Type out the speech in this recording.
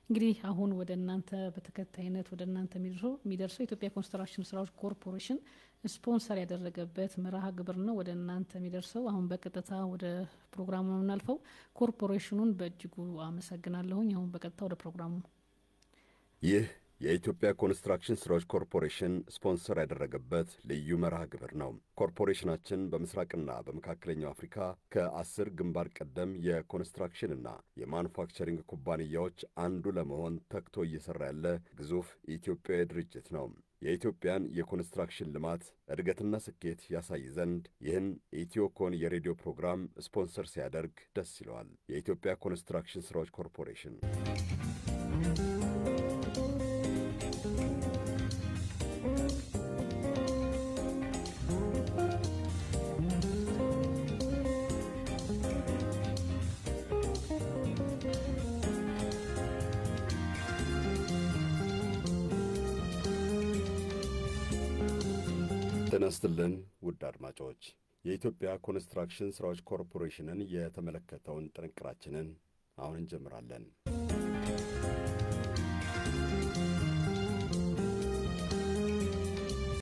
እንግዲህ አሁን ወደ እናንተ በተከታይነት ወደ እናንተ የሚደርሰው የኢትዮጵያ ኮንስትራክሽን ስራዎች ኮርፖሬሽን ስፖንሰር ያደረገበት መርሃ ግብር ነው ወደ እናንተ የሚደርሰው። አሁን በቀጥታ ወደ ፕሮግራሙ ነው የምናልፈው። ኮርፖሬሽኑን በእጅጉ አመሰግናለሁኝ። አሁን በቀጥታ ወደ ፕሮግራሙ ይህ የኢትዮጵያ ኮንስትራክሽን ስራዎች ኮርፖሬሽን ስፖንሰር ያደረገበት ልዩ መርሃ ግብር ነው። ኮርፖሬሽናችን በምስራቅና በመካከለኛው አፍሪካ ከአስር ግንባር ቀደም የኮንስትራክሽንና የማኑፋክቸሪንግ ኩባንያዎች አንዱ ለመሆን ተግቶ እየሠራ ያለ ግዙፍ ኢትዮጵያዊ ድርጅት ነው። የኢትዮጵያን የኮንስትራክሽን ልማት እድገትና ስኬት ያሳይ ዘንድ ይህን ኢትዮኮን የሬዲዮ ፕሮግራም ስፖንሰር ሲያደርግ ደስ ይለዋል። የኢትዮጵያ ኮንስትራክሽን ስራዎች ኮርፖሬሽን ጤና ይስጥልን ውድ አድማጮች፣ የኢትዮጵያ ኮንስትራክሽን ስራዎች ኮርፖሬሽንን የተመለከተውን ጥንቅራችንን አሁን እንጀምራለን።